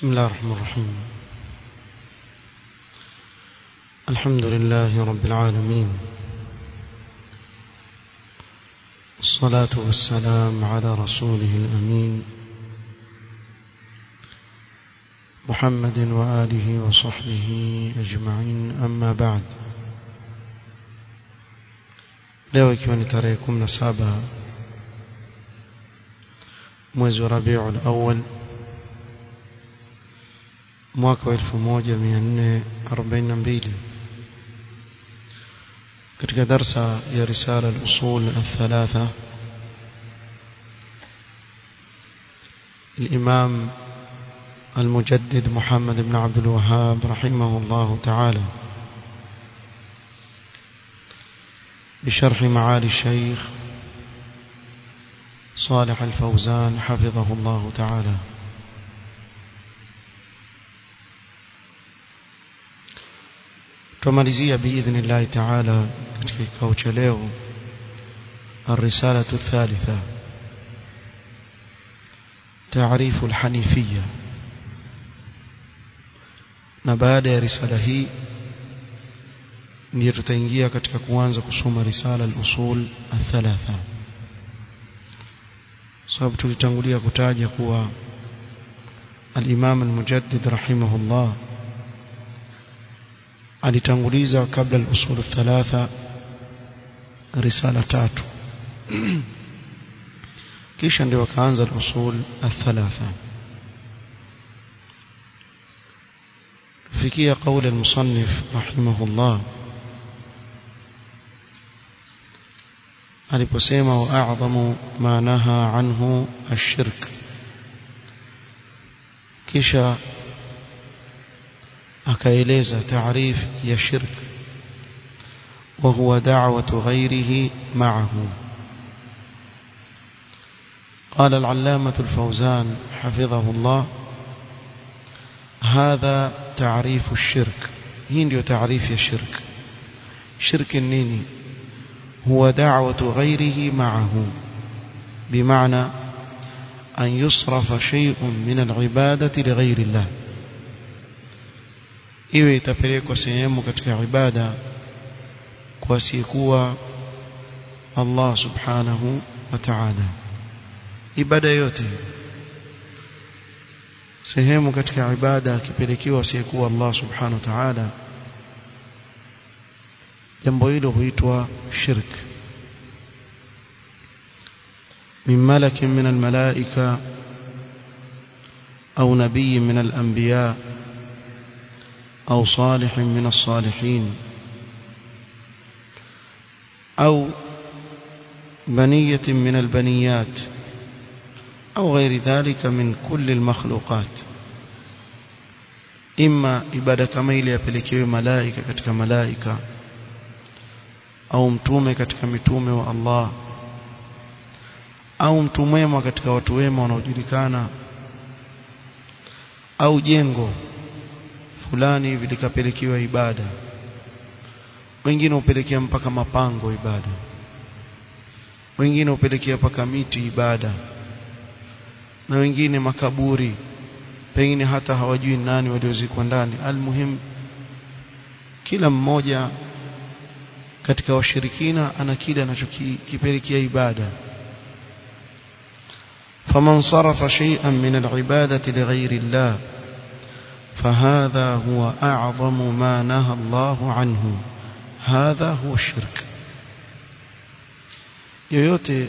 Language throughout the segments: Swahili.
بسم الله الرحمن الرحيم الحمد لله رب العالمين الصلاة والسلام على رسوله الأمين محمد وآله وصحبه أجمعين أما بعد leo ikiwa ni tarehe 17 mwezi wa Rabiul Awwal mwaka wa 1442 katika darsa ya risala al-usul al-thalatha الإمام المجدد محمد بن عبد الوهاب رحمه الله تعالى بشرح معالي الشيخ صالح الفوزان حفظه الله تعالى tumalizia باذن الله تعالى katika kikao cha leo الرسالة الثالثة تعريف الحنيفية na baada ya risala hii ndiyo tutaingia katika kuanza kusoma risala al-usul al-thalatha sababu tulitangulia kutaja kuwa al-Imam al-Mujaddid rahimahullah alitanguliza kabla al-usul al-thalatha risala tatu kisha ndio akaanza al-usul al-thalatha fikia قول المصنف رحمه الله aliposema wa a'zamu ma naha anhu ash-shirk kisha akaeleza taarif ya shirk wa huwa da'watu ghayrihi ma'ahu قال العلامة الفوزان حفظه الله هذا تعريف الشرك هي ndio تعريف ya shirk shirk nini هو دعوة غيره معه بمعنى أن يصرف شيء من العبادة لغير الله iwe itapelekwa sehemu katika ibada kwa sikuwa Allah subhanahu wa ta'ala ibada yote sehemu katika ibada akipelekewa sikuwa Allah subhanahu wa ta'ala jambo hilo huitwa shirk min malakin min almalaika au nabii min alanbiya au salih min alsalihin au بنية من البنيات أو غير ذلك من كل المخلوقات إما إبادة كما إلي أبلكي ملائكة كتك ملائكة au mtume katika mitume wa Allah au mtu mwema katika watu wema wanaojulikana au jengo fulani vilikapelekewa ibada wengine upelekea mpaka mapango ibada wengine upelekea mpaka miti ibada na wengine makaburi pengine hata hawajui nani waliozikwa ndani almuhim kila mmoja katika washirikina ana kile anachokipelekea ibada faman sarafa shay'an min al-ibadati lighayri Allah فهذا هو أعظم ما نهى الله عنه هذا هو الشرك yoyote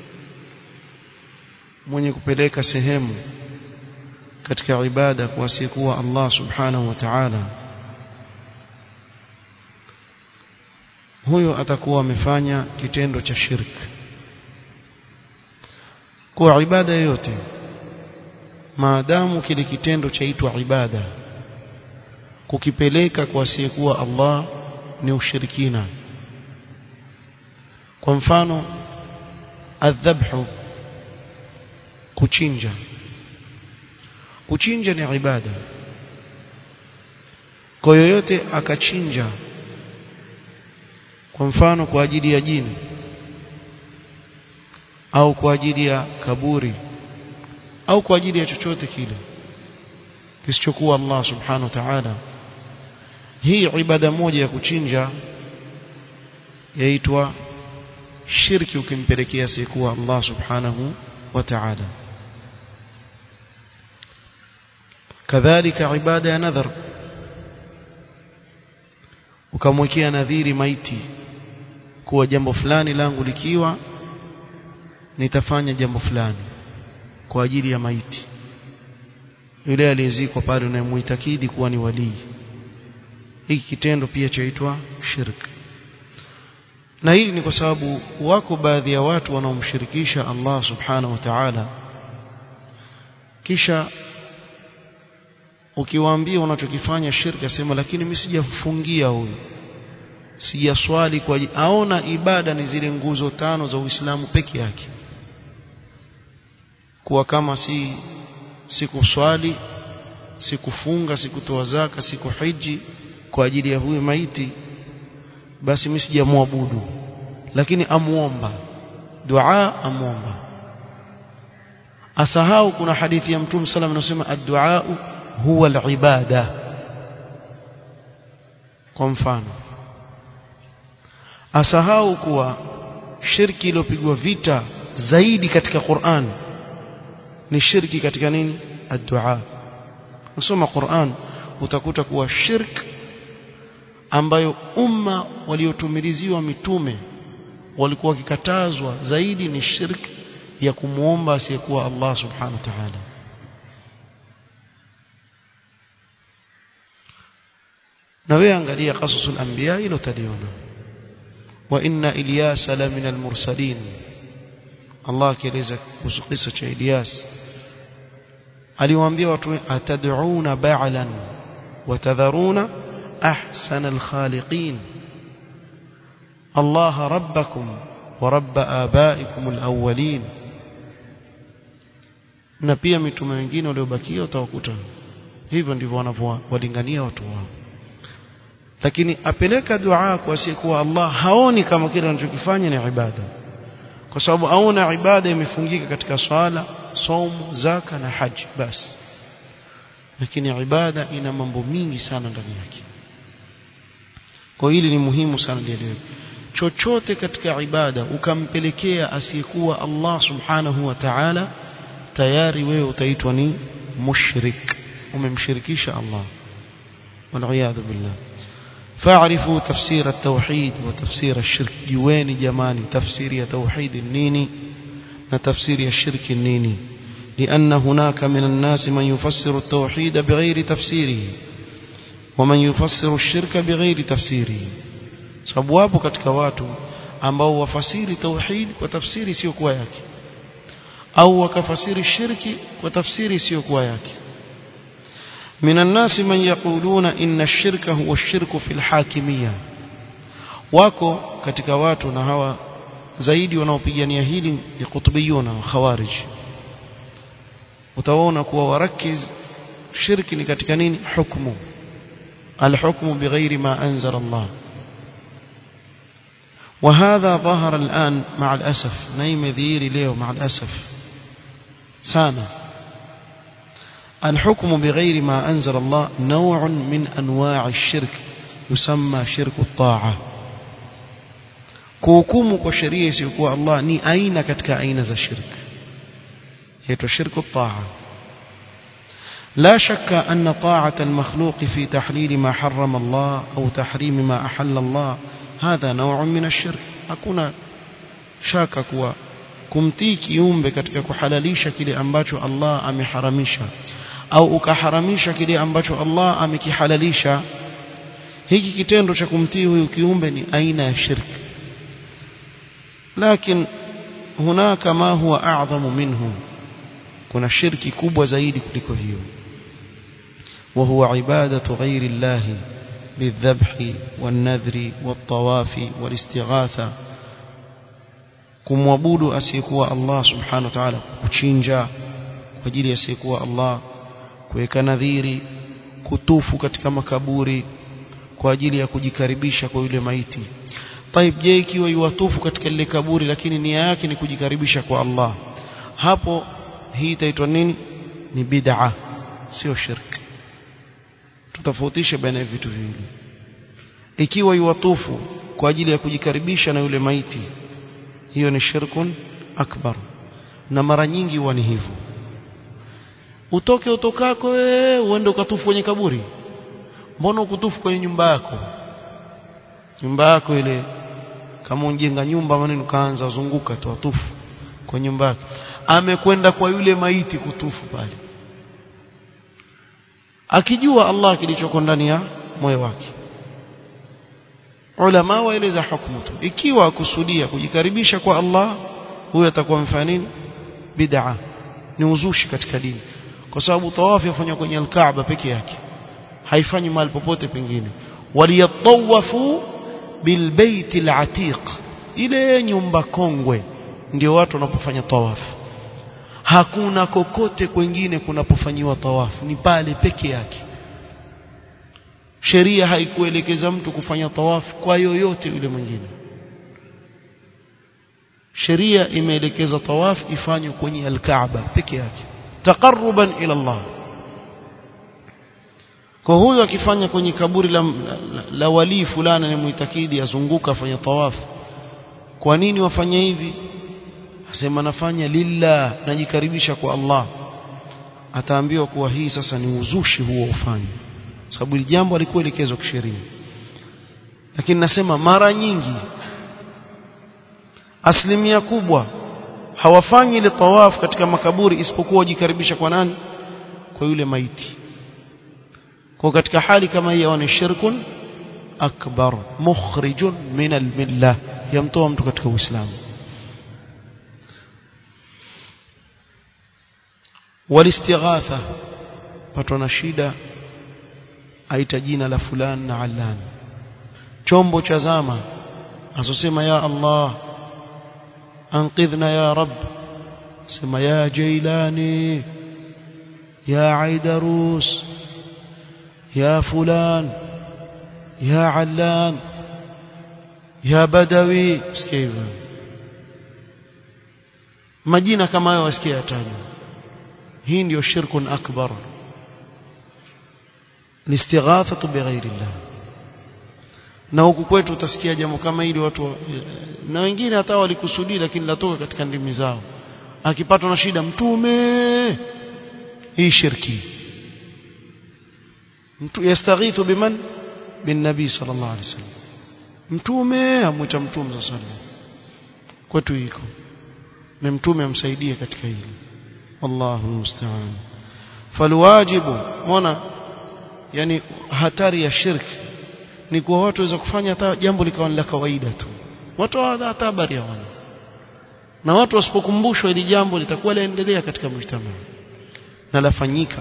mwenye kupeleka sehemu katika ibada kwa asiyekuwa Allah subhanahu wa ta'ala huyo atakuwa amefanya kitendo cha shirk kwa ibada yoyote maadamu kile kitendo chaitwa ibada kukipeleka kwa asiyekuwa Allah ni ushirikina kwa mfano adhabhu kuchinja kuchinja ni ibada kwa yoyote akachinja kwa mfano kwa ajili ya jini au kwa ajili ya kaburi au kwa ajili ya chochote kile kisichokuwa Allah subhanahu wa ta'ala hii ibada moja ya kuchinja yaitwa shirki ukimpelekea sikuwa Allah subhanahu wa ta'ala kadhalika ibada ya nadhar ukamwekea nadhiri maiti kuwa jambo fulani langu likiwa nitafanya jambo fulani kwa ajili ya maiti yule aliyezikwa pale unayemuitakidi kuwa ni walii hiki kitendo pia chaitwa shirk na hili ni kwa sababu wako baadhi ya watu wanaomshirikisha Allah subhanahu wa ta'ala kisha ukiwaambia unachokifanya shirka sema lakini mimi sijafungia huyu sijaswali kwa aona ibada ni zile nguzo tano za Uislamu peke yake kuwa kama si sikuswali sikufunga sikutoa zaka sikuhiji kwa ajili ya huyu maiti basi mimi sijamwabudu lakini amuomba dua amuomba asahau kuna hadithi ya mtume sallam anasema ad-du'a huwa al-ibada kwa mfano asahau kuwa shirki iliyopigwa vita zaidi katika Qur'an ni shirki katika nini ad-du'a usoma Qur'an utakuta kuwa shirk ambayo umma waliotumiliziwa mitume walikuwa wakikatazwa zaidi ni shirk ya kumuomba asiyekuwa Allah subhanahu wa ta'ala na wewe angalia qasasul anbiya ilo taliona wa inna ilyasa la min almursalin Allah akieleza kuhusu kisa cha Ilyas aliwaambia watu atad'una ba'lan wa tadharuna ahsana alkhaliqin Allah rabbakum wa rabb abaikum alawwalin na pia mitume wengine waliobakia utawakuta hivyo ndivyo wanavyowalingania watu wao lakini apeleka dua kwa asiyekuwa Allah haoni kama kile anachokifanya ni ibada kwa sababu aona ibada imefungika katika swala somo zaka na haji basi lakini ibada ina mambo mingi sana ndani yake kwa hili ni muhimu sana lielewe chochote katika ibada ukampelekea asiyekuwa Allah subhanahu wa ta'ala tayari wewe utaitwa ni mushrik umemshirikisha Allah wal billah فاعرفوا تفسير التوحيد وتفسير الشرك جواني جماني تفسير توحيد النيني وتفسير الشرك النيني لأن هناك من الناس من يفسر التوحيد بغير تفسيره ومن يفسر الشرك بغير تفسيره sababu katika watu ambao wafasiri tauhid kwa tafsiri sio kwa yake au wakafasiri shirki kwa tafsiri sio kwa yake من الناس من يقولون إن الشرك هو الشرك في الحاكمية wako katika watu na hawa zaidi wanaopigania hili ni kutubiyuna wa khawarij utaona kuwa warakiz shirki ni katika nini hukmu alhukmu bighairi ma anzala Allah وهذا ظهر الآن مع الأسف نايم ذيري leo مع الأسف sana الحكم بغير ما أنزل الله نوع من أنواع الشرك يسمى شرك الطاعة kuhukumu kwa sheria isiyokuwa Allah ni aina katika aina za shirk yaitwa shirku taa لا شك أن طاعة المخلوق في تحليل ما حرم الله أو تحريم ما أحل الله هذا نوع من الشرك hakuna shaka kuwa kumtii kiumbe katika kuhalalisha kile ambacho Allah ameharamisha au ukaharamisha kile ambacho Allah amekihalalisha hiki kitendo cha kumtii huyu kiumbe ni aina ya shirki lakini hunaka ma huwa a'zamu minhu kuna shirki kubwa zaidi kuliko hiyo وهو عبادة غير الله بالذبح والنذر والطواف والاستغاثة kumwabudu asiyekuwa Allah subhanahu wa ta'ala kuchinja kwa ajili asiyekuwa Allah kuweka nadhiri kutufu katika makaburi kwa ajili ya kujikaribisha kwa yule maiti Taib je ikiwa yuwatufu katika lile kaburi lakini nia yake ni kujikaribisha kwa Allah hapo hii itaitwa nini ni bid'a sio shirki tutofautishe baina ya vitu viwili ikiwa yuwatufu kwa ajili ya kujikaribisha na yule maiti hiyo ni shirkun akbar na mara nyingi huwa ni hivyo utoke utokako wewe uende ukatufu kwenye kaburi mbona ukutufu kwenye nyumba yako nyumba yako ile kama unjenga nyumba maneno kaanza zunguka tu atufu kwa nyumba yake amekwenda kwa yule maiti kutufu pale akijua Allah kilichoko ndani ya moyo wake ulama waeleza hukumu tu ikiwa akusudia kujikaribisha kwa Allah huyo atakuwa mfanya nini bid'a ni uzushi katika dini kwa sababu tawafu yafanywa kwenye al-Kaaba peke yake haifanyi mahali popote pengine waliyatawafu bilbaiti al-atiq ile nyumba kongwe ndio watu wanapofanya tawafu hakuna kokote kwengine kunapofanyiwa tawafu ni pale peke yake sheria haikuelekeza mtu kufanya tawafu kwa yoyote yule mwingine sheria imeelekeza tawafu ifanywe kwenye al-Kaaba peke yake taqarruban ila Allah kwa huyo akifanya kwenye kaburi la, la, la walii fulani ni muitakidi azunguka afanya tawafu kwa nini wafanye hivi asema nafanya lillah najikaribisha kwa Allah ataambiwa kuwa hii sasa ni uzushi huo ufanye sababu hili jambo alikuwa elekezwa kisheria lakini nasema mara nyingi asilimia kubwa hawafanyi ile tawaf katika makaburi isipokuwa wajikaribisha kwa nani kwa yule maiti kwa katika hali kama hiyo ni shirkun akbar mukhrijun min almillah yamtoa mtu katika uislamu walistighatha patwa na shida aita jina la fulani na allan chombo cha zama asosema ya Allah anqidhna ya rab sema ya jailani ya aidarus ya fulan ya allan ya badawi sikia hivyo majina kama hayo wasikia yatajwa hii ndio shirkun akbar listighathatu bighairi llah na huku kwetu utasikia jambo kama hili watu na wengine hata walikusudia lakini latoka katika ndimi zao akipatwa na shida mtume hii shirki mtu yastaghithu biman bin nabii sallallahu alaihi wasallam mtume amwita mtume sallallahu alaihi wasallam kwetu iko na mtume amsaidie katika hili wallahu musta'an falwajibu mona yani hatari ya shirki ni kwa watu waweza kufanya hata jambo likawa la kawaida tu watu hata habari hawana na watu wasipokumbushwa ili jambo litakuwa laendelea katika mjtama na lafanyika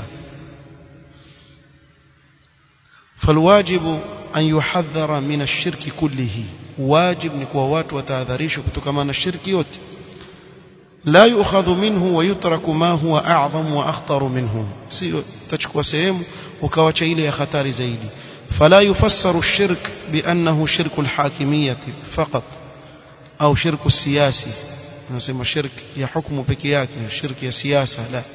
falwajibu an yuhadhara min ash-shirki kullihi wajib ni kwa watu watahadharishwa kutokana na shirki yote la yu'khadhu minhu wa yutraku ma huwa a'zam wa akhtar minhu sio tachukua sehemu ukawacha ile ya hatari zaidi فلا يفسر الشرك بأنه شرك الحاكمية فقط أو شرك السياسي نسمى شرك يحكم بكياك شرك يا سياسة لا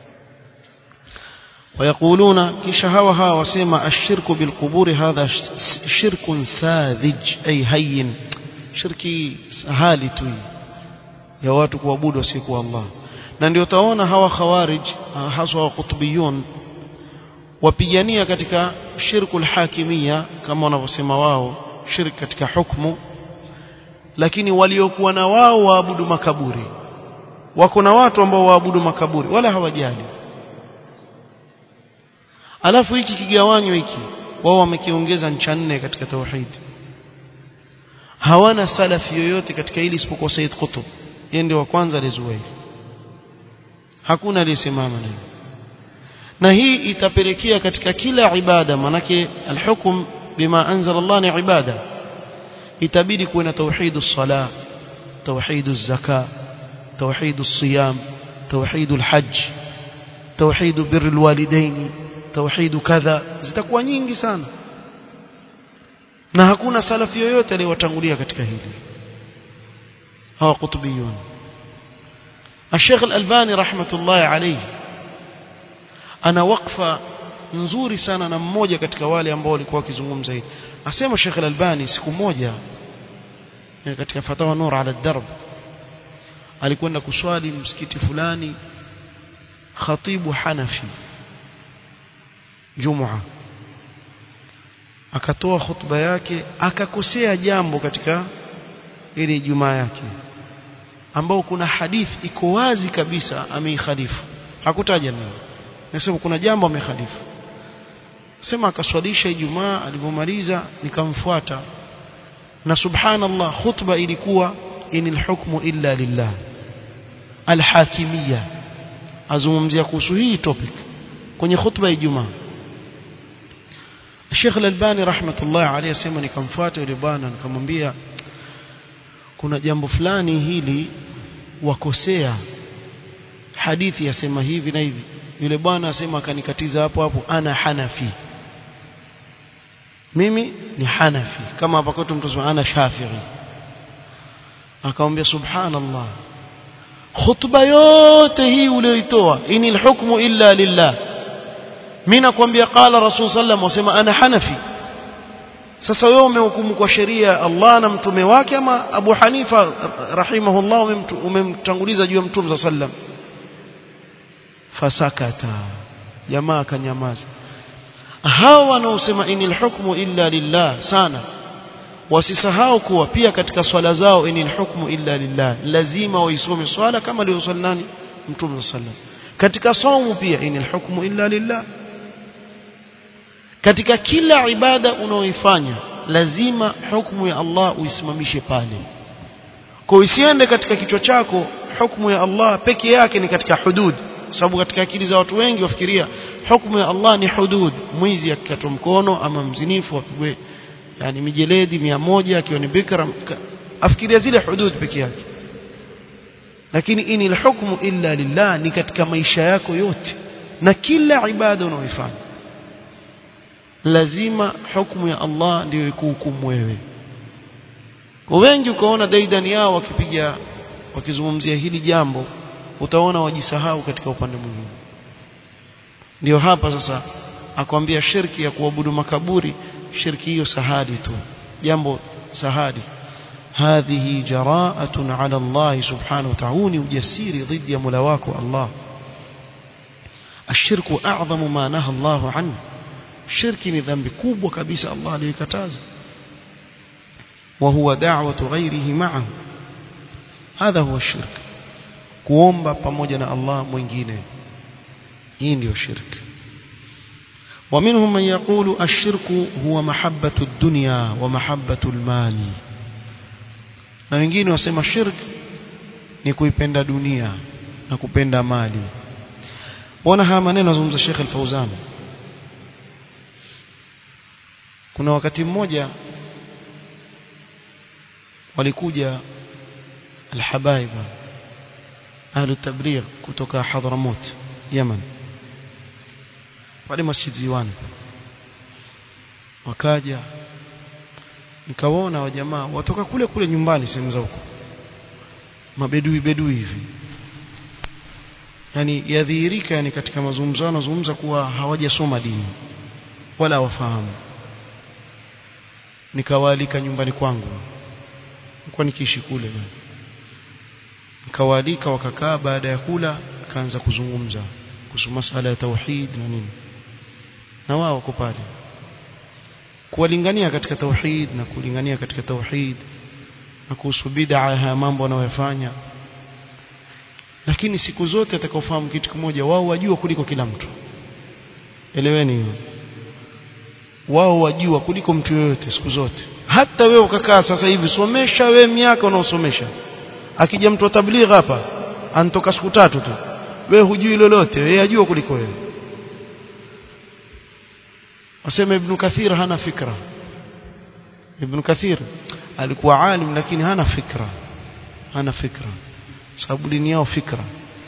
ويقولون كشهوها وسيما الشرك بالقبور هذا شرك ساذج أي هين شركي سهالي توي ya watu kuabudu wasiyekuwa Allah na ndio utaona hawa khawarij haswa wa kutubiyun wapigania katika shirkul hakimia kama wanavyosema wao shirki katika hukumu lakini waliokuwa na wao waabudu makaburi wako na watu ambao waabudu makaburi wala hawajali alafu hiki kigawanyo hiki wao wamekiongeza ncha nne katika tauhid hawana salafi yoyote katika hili isipokuwa Said Qutb yeye ndio wa kwanza alizua hili hakuna aliyesimama naye na hii itapelekea katika kila ibada manake alhukum bima anzala Allah ni ibada itabidi kuwe na tauhidu sala tauhidu zaka tauhidu siyam tauhidu alhajj tauhidu birri alwalidaini tauhidu kadha zitakuwa nyingi sana na hakuna salafi yoyote aliyewatangulia katika hili hawa kutubiyun الشيخ الألباني رحمة الله عليه ana wakfa nzuri sana na mmoja katika wale ambao walikuwa wakizungumza hili asema Sheikh Al-Albani siku moja katika fatawa nur ala darb alikwenda kuswali msikiti fulani khatibu Hanafi Jumua akatoa khutba yake akakosea jambo katika ile Jumaa yake ambao kuna hadithi iko wazi kabisa ameikhalifu hakutaja nini nasema kuna jambo amekhalifu sema akaswalisha Ijumaa alipomaliza nikamfuata na subhanallah khutba ilikuwa inil hukmu illa lillah alhakimiyya azungumzia kuhusu hii topic kwenye khutba ya Ijumaa Sheikh Al-Albani rahmatullah alayhi asema nikamfuata yule bwana nikamwambia kuna jambo fulani hili wakosea hadithi yasema hivi na hivi yule bwana asema akanikatiza hapo hapo ana hanafi mimi ni hanafi kama hapa kwetu mtu ana shafi'i akamwambia subhanallah khutba yote hii ulioitoa inil hukmu illa lillah mimi nakwambia qala rasul sallam wasema ana hanafi sasa wewe umehukumu kwa sheria ya Allah na mtume wake ama Abu Hanifa rahimahullah umemtanguliza juu ya mtume sallam fasakata jamaa akanyamaza hawa wanaosema inil hukmu illa lillah sana wasisahau kuwa pia katika swala zao inil hukmu illa lillah lazima waisome swala kama aliyosali nani mtume sallam katika saumu pia inil hukmu illa lillah katika kila ibada unaoifanya lazima hukumu ya Allah uisimamishe pale kwa isiende katika kichwa chako hukumu ya Allah peke yake ni katika hudud sababu katika akili za watu wengi wafikiria hukumu ya Allah ni hudud mwizi akikatwa mkono ama mzinifu apigwe yani mijeledi mia moja akiwa ni bikra afikiria zile hudud peke yake lakini inil hukmu illa lillah ni katika maisha yako yote na kila ibada unaoifanya lazima hukumu ya Allah ndio ikuhukumu wewe wengi ukaona daidani yao wakipiga wakizungumzia hili jambo utaona wajisahau katika upande mwingine ndio hapa sasa akwambia shirki ya kuabudu makaburi shirki hiyo sahadi tu jambo sahadi هذه جراءة على الله سبحانه وتعالى وجسير ضد ملواك الله الشرك أعظم ما نهى الله عنه shirki ni dhambi kubwa kabisa Allah aliyokataza wa huwa da'watu ghairihi ma'ahu hadha huwa shirk kuomba pamoja na Allah mwingine hii ndio shirk ومنهم من يقول الشرك هو محبة الدنيا ومحبة المال na wengine wasema shirk ni kuipenda dunia na kupenda mali wana haya maneno azungumza Sheikh Al-Fauzan kuna wakati mmoja walikuja alhabaiba ahlu tabligh kutoka Hadramaut Yemen pale Masjid Ziwan wakaja nikawaona wa jamaa watoka kule kule nyumbani sehemu za huko mabedui bedui hivi yani yadhihirika yani katika mazungumzo wanazungumza kuwa hawajasoma dini wala hawafahamu nikawaalika nyumbani kwangu nilikuwa nikiishi kule nikawaalika wakakaa baada ya kula akaanza kuzungumza kuhusu masala ya tauhid na nini na wao wako pale kuwalingania katika tauhid na kulingania katika tauhid na kuhusu bid'a haya mambo wanayofanya lakini siku zote atakaofahamu kitu kimoja wao wajua kuliko kila mtu eleweni hiyo wao wajua kuliko mtu yoyote siku zote hata wewe ukakaa sasa hivi somesha we miaka unaosomesha akija mtu wa tabligh hapa anatoka siku tatu tu wewe hujui lolote yeye ajua kuliko wewe wasema ibn kathir hana fikra ibn kathir alikuwa alim lakini hana fikra hana fikra sababu dini yao fikra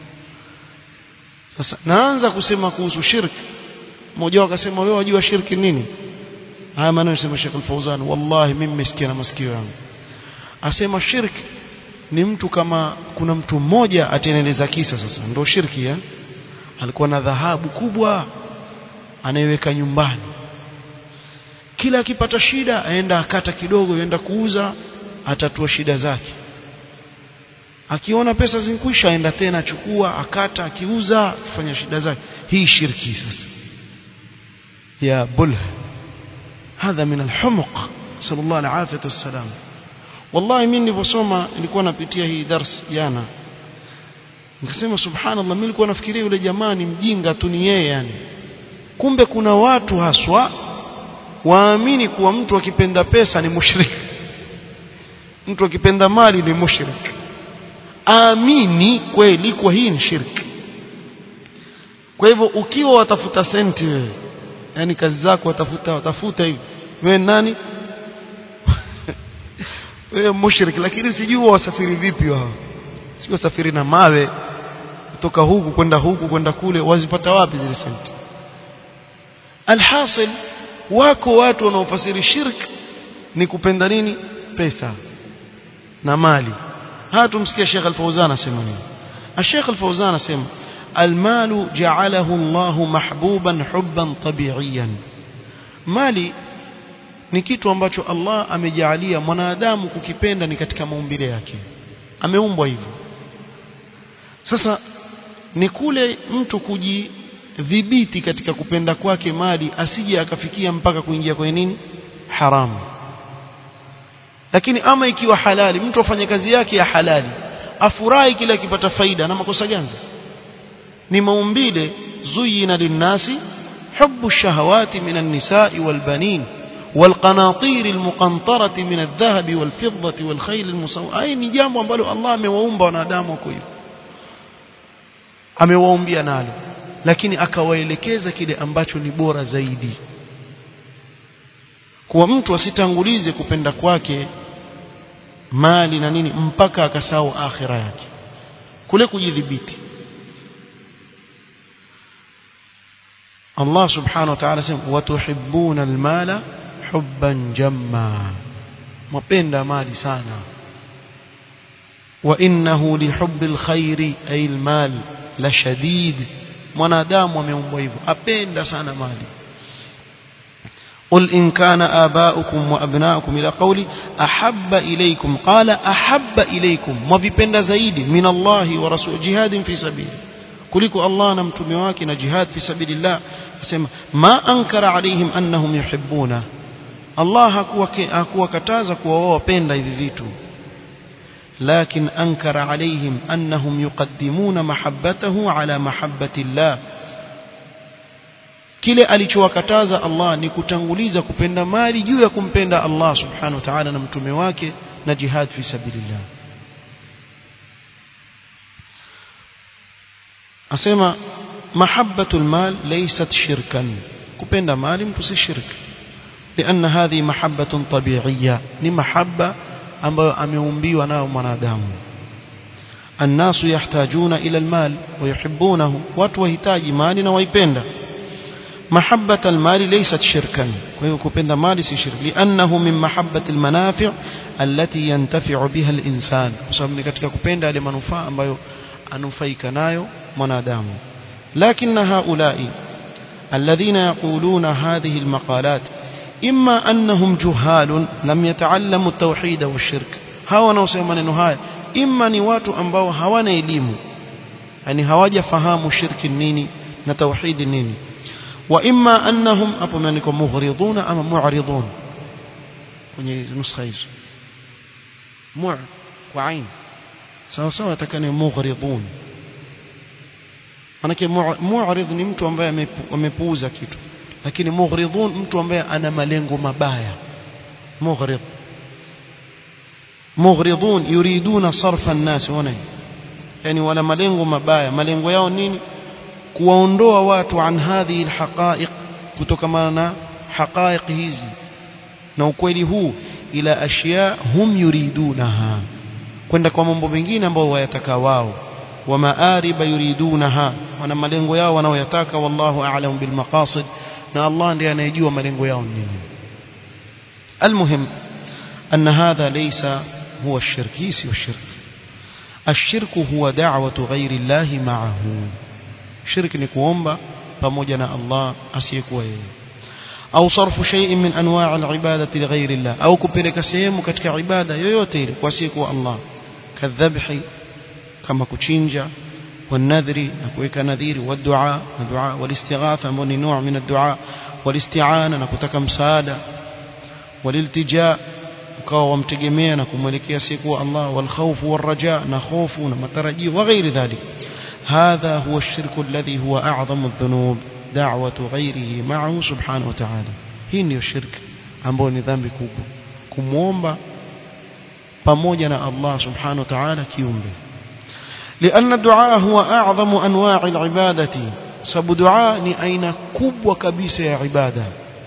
sasa naanza kusema kuhusu shirki mmoja akasema wewe wajua shirki nini haya maneno yasema Sheikh Al-Fauzan wallahi mimi nimesikia na masikio yangu asema shirki ni mtu kama kuna mtu mmoja ateneleza kisa sasa ndio shirki ya alikuwa na dhahabu kubwa anaiweka nyumbani kila akipata shida aenda akata kidogo aenda kuuza atatua shida zake akiona pesa zinkwisha aenda tena achukua akata akiuza akifanya shida zake hii shirki sasa ya bulha hadha min alhumuq sallallahu alaihi wasallam wallahi mimi nilivyosoma nilikuwa napitia hii dars jana nikasema subhanallah mimi nilikuwa nafikiria yule jamaa ni mjinga tu ni yeye yani kumbe kuna watu haswa waamini kuwa mtu akipenda pesa ni mushrik mtu akipenda mali ni mushrik amini kweli kwa hii ni shirki kwa hivyo ukiwa watafuta senti wewe yani kazi zako watafuta watafuta hivi wewe nani wewe mushrik lakini sijui wasafiri vipi wao sio wasafiri na mawe kutoka huku kwenda huku kwenda kule wazipata wapi zile senti alhasil wako watu wanaofasiri shirk ni kupenda nini pesa na mali ها تمسكي الشيخ الفوزان اسمعني الشيخ الفوزان اسم المال جعله الله محبوبا حبا طبيعيا مالي ni kitu ambacho Allah amejalia mwanadamu kukipenda ni katika maumbile yake ameumbwa hivyo sasa ni kule mtu kujidhibiti katika kupenda kwake mali asije akafikia mpaka kuingia kwenye nini haramu lakini ama ikiwa halali mtu afanye kazi yake ya halali afurahi kile akipata faida na makosa gani sasa ni maumbile zuyina linnasi hubbu shahawati min an-nisa'i wal banin والقناطير المقنطرة من الذهب والفضة والخيل المسومة أي ni jambo ambalo Allah amewaumba wanadamu kwa hiyo amewaumbia nalo lakini akawaelekeza kile ambacho ni bora zaidi kuwa mtu asitangulize kupenda kwake mali na nini mpaka akasahau akhira yake kule kujidhibiti Allah subhanahu wa ta'ala sema watuhibbuna almala hubban jamma mapenda mali sana wa innahu lihubbil khairi ay almal la shadid mwanadamu ameumbwa hivyo apenda sana mali قل إن كان آباؤكم وأبناؤكم إلى قولي أحب إليكم قال أحب إليكم وفيبند زيد من الله ورسول جهاد في سبيله kuliko Allah na mtume wake na jihad fi sabilillah asema ma ankara alaihim annahum yuhibbuna Allah hakuwa hakuwakataza kuwa wao wapenda hivi vitu lakin ankara alaihim annahum yuqaddimuna mahabbatahu ala mahabbati Allah kile alichowakataza Allah ni kutanguliza kupenda mali juu ya kumpenda Allah subhanahu wa ta'ala na mtume wake na jihad fi sabilillah asema mahabbatul mal laysat shirkan kupenda mali mtu si shirk لأن هذه محبة طبيعية ni mahabba ambayo ameumbiwa nayo mwanadamu الناس يحتاجون إلى المال ويحبونه watu wahitaji mali na waipenda محبة المال ليست شركا ويكوبند مال سي شرك لأنه من محبة المنافع التي ينتفع بها الإنسان وسبب ni katika kupenda yale manufaa ambayo anufaika nayo mwanadamu لكن هؤلاء الذين يقولون هذه المقالات إما أنهم جهال لم يتعلموا التوحيد والشرك هاو wanaosema maneno haya imma ni watu ambao hawana elimu yani hawajafahamu shirki nini na tauhidi nini وإما أنهم أبو مانكم مغرضون أما معرضون kwenye nuskha hizo mu kwa ain sawa sawa atakane mughridun manake mu'rid ni mtu ambaye amepuuza kitu lakini mughridun mtu ambaye ana malengo mabaya mughrid mughridun yuriduna sarfa an-nas wana yani wala malengo mabaya malengo yao nini kuwaondoa watu an hadhihi alhaqa'iq kutokana na haqa'iq hizi na ukweli huu ila ashya hum yuridunaha kwenda kwa mambo mengine ambayo wayataka wao wa maariba yuridunaha wana malengo yao wanaoyataka wallahu a'lam bil maqasid na Allah ndiye anayejua malengo yao nini المهم أن هذا ليس هو الشرك هي الشرك الشرك هو دعوة غير الله معه shirki ni kuomba pamoja na Allah asiyekuwa yeye au sarfu shay'in min anwa' al-ibadati li ghayri Allah au kupeleka sehemu katika ibada yoyote ile kwa asiyekuwa Allah kadhabhi kama kuchinja والنذر نكويك نذير والدعاء الدعاء والاستغاثة من نوع من الدعاء والاستعانة نكتك مساعدة والالتجاء ukawa wamtegemea na kumwelekea siku Allah walkhawfu warraja na hofu na matarajio wa ghairi dhalik hadha huwa ash-shirku alladhi huwa a'zamu adh-dhunub da'watu ghayrihi ma'ahu subhanahu wa ta'ala hii ndio shirk ambayo ni dhambi kubwa kumwomba pamoja na Allah subhanahu wa ta'ala kiumbe لأن الدعاء هو أعظم أنواع العبادة سبب دعاء ni aina kubwa kabisa ya ibada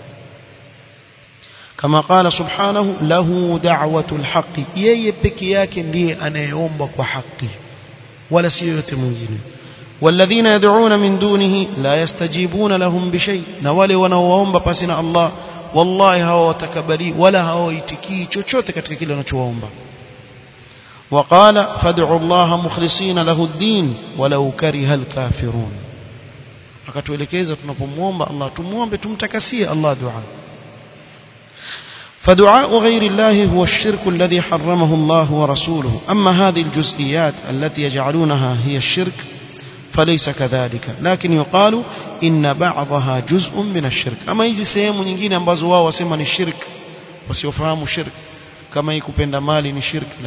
kama qala subhanahu lahu da'watul haqqi yeye peke yake ndiye anayeomba kwa haki wala si yote mwingine والذين يدعون من دونه لا يستجيبون لهم بشيء na wale wanaoomba pasi na Allah wallahi hawatakabali wala hawaitikii chochote katika kile wanachoomba وقال فادعوا الله مخلصين له الدين ولو كره الكافرون akatuelekeza tunapomwomba Allah tumuombe tumtakasie Allah dua فدعاء غير الله هو الشرك الذي حرمه الله ورسوله أما هذه الجزئيات التي يجعلونها هي الشرك فليس كذلك لكن يقال إن بعضها جزء من الشرك أما hizi sehemu nyingine ambazo wao wasema ni shirk wasiofahamu shirk kama hii kupenda mali ni shirk la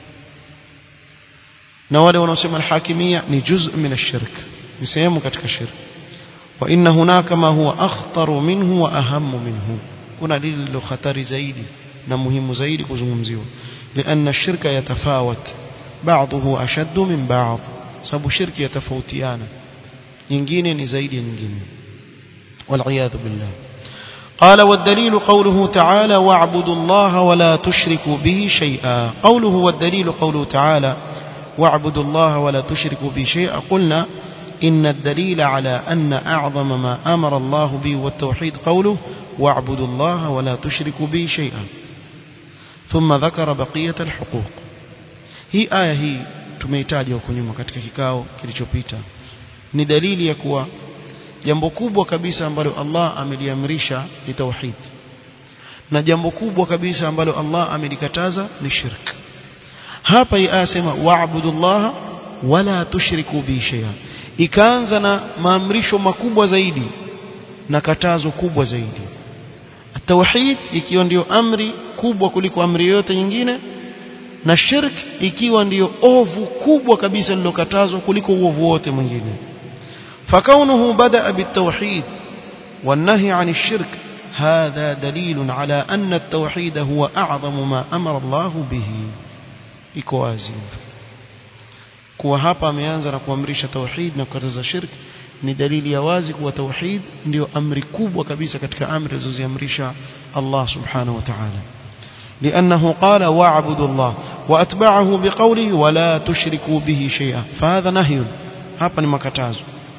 na wale wanaosema alhakimia ni juz min ashirk ni sehemu katika shirk wa inna hunaka ma huwa akhtaru minhu wa ahammu minhu kuna lilo khatari zaidi na muhimu zaidi kuzungumziwa لأن الشرك يتفاوت بعضه أشد من بعض sababu shirki yatafautiana nyingine ni zaidi ya nyingine والعياذ بالله قال والدليل قوله تعالى واعبدوا الله ولا تشركوا به شيئا قوله والدليل قوله تعالى واعبدوا الله ولا تشركوا به شيئا قلنا إن الدليل على أن أعظم ما أمر الله به والتوحيد قوله واعبدوا الله ولا تشركوا به شيئا ثم ذكر بقية الحقوق هي آية هي tumeitaja huko nyuma katika kikao kilichopita ni dalili ya kuwa jambo kubwa kabisa ambalo Allah ameliamrisha ni tauhid na jambo kubwa kabisa ambalo Allah amelikataza ni shirk hapa hii aya sema wa'budullaha wala tushriku bi shay'a ikaanza na maamrisho makubwa zaidi na katazo kubwa zaidi tauhid ikiwa ndiyo amri kubwa kuliko amri yote nyingine na shirk ikiwa ndiyo ovu kubwa kabisa lilokatazwa kuliko uovu wote mwingine فكونه بدأ بالتوحيد والنهي عن الشرك هذا دليل على أن التوحيد هو أعظم ما أمر الله به إكوازي kuwa hapa ameanza na kuamrisha tauhid na kukataza shirk ni dalili ya wazi kuwa tauhid ndio amri kubwa kabisa katika amri alizoziamrisha Allah subhanahu wa ta'ala لأنه قال واعبدوا الله وأتبعه بقوله ولا تشركوا به شيئا فهذا نهي hapa ni makatazo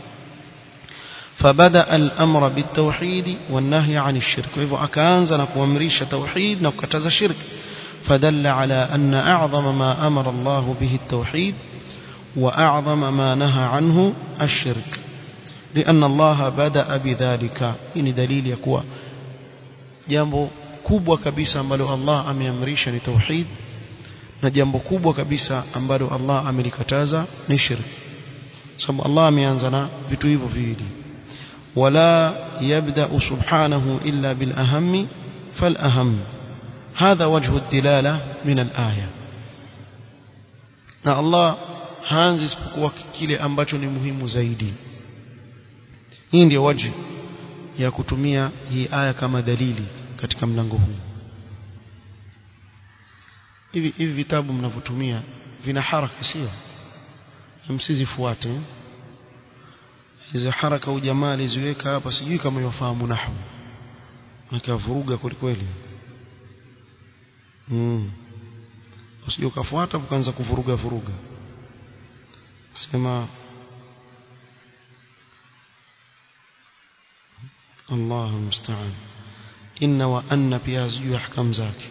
فبدأ الأمر بالتوحيد والنهي عن الشرك وإذا أكانز نكوامريش توحيد نكتز شرك فدل على أن أعظم ما أمر الله به التوحيد وأعظم ما نهى عنه الشرك لأن الله بدأ بذلك إن دليل يكوى jambo kubwa kabisa ambalo Allah ameamrisha ni tauhid na jambo kubwa kabisa ambalo Allah amelikataza ni shirk sababu Allah ameanza na vitu hivyo viwili wala yabda subhanahu illa bil aham fal aham hadha wajhu ad-dilala min al-aya na Allah haanzi isipokuwa kile ambacho ni muhimu zaidi hii ndio waji ya kutumia hii aya kama dalili katika mlango huu hivi hivi vitabu mnavyotumia vina haraka sio msizifuate hizo haraka ujamali ziweka hapa sijui kama yafahamu nahwu nikavuruga kweli mm usije ukafuata ukaanza kuvuruga vuruga sema الله المستعان إن وأن pia sijui ahkam zake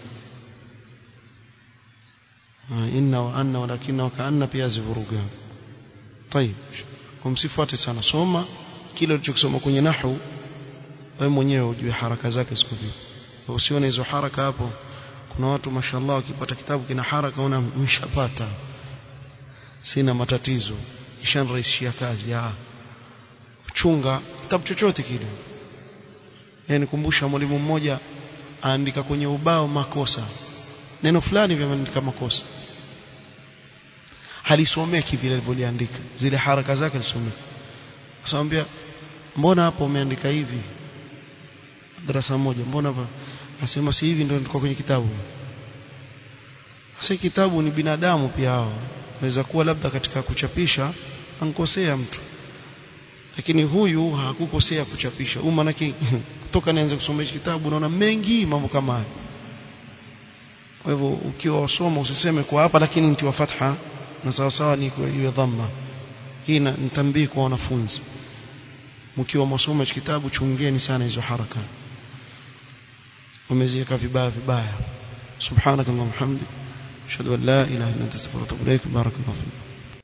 إن وأن ولكن وكأن pia zivuruga طيب kumsifuate sana soma kile ulichokisoma kwenye nahwu wewe mwenyewe ujue haraka zake siku vipi usione hizo haraka hapo kuna watu mashallah wakipata kitabu kina haraka una mshapata sina matatizo ishanrahisishia kazi ya chunga kitabu chochote kile yani kumbusha mwalimu mmoja aandika kwenye ubao makosa neno fulani vimeandika makosa halisomeki vile alivyoliandika zile haraka zake alisomeki asamwambia mbona hapo umeandika hivi darasa moja mbona hapa asema si hivi ndio ndiko kwenye kitabu si kitabu ni binadamu pia hao naweza kuwa labda katika kuchapisha ankosea mtu lakini huyu hakukosea kuchapisha huyu manake kutoka nianze kusoma hichi kitabu naona mengi mambo kama haya kwa hivyo ukiwa wasoma usiseme kwa hapa lakini ntiwa fatha na sawa sawa ni iwe dhamma hii nitambii kwa wanafunzi mkiwa msoma hichi kitabu chungeni sana hizo haraka umeziweka vibaya vibaya subhanakallahumma hamdik ashhadu an la ilaha illa anta astaghfiruka wa atubu ilaik barakallahu fik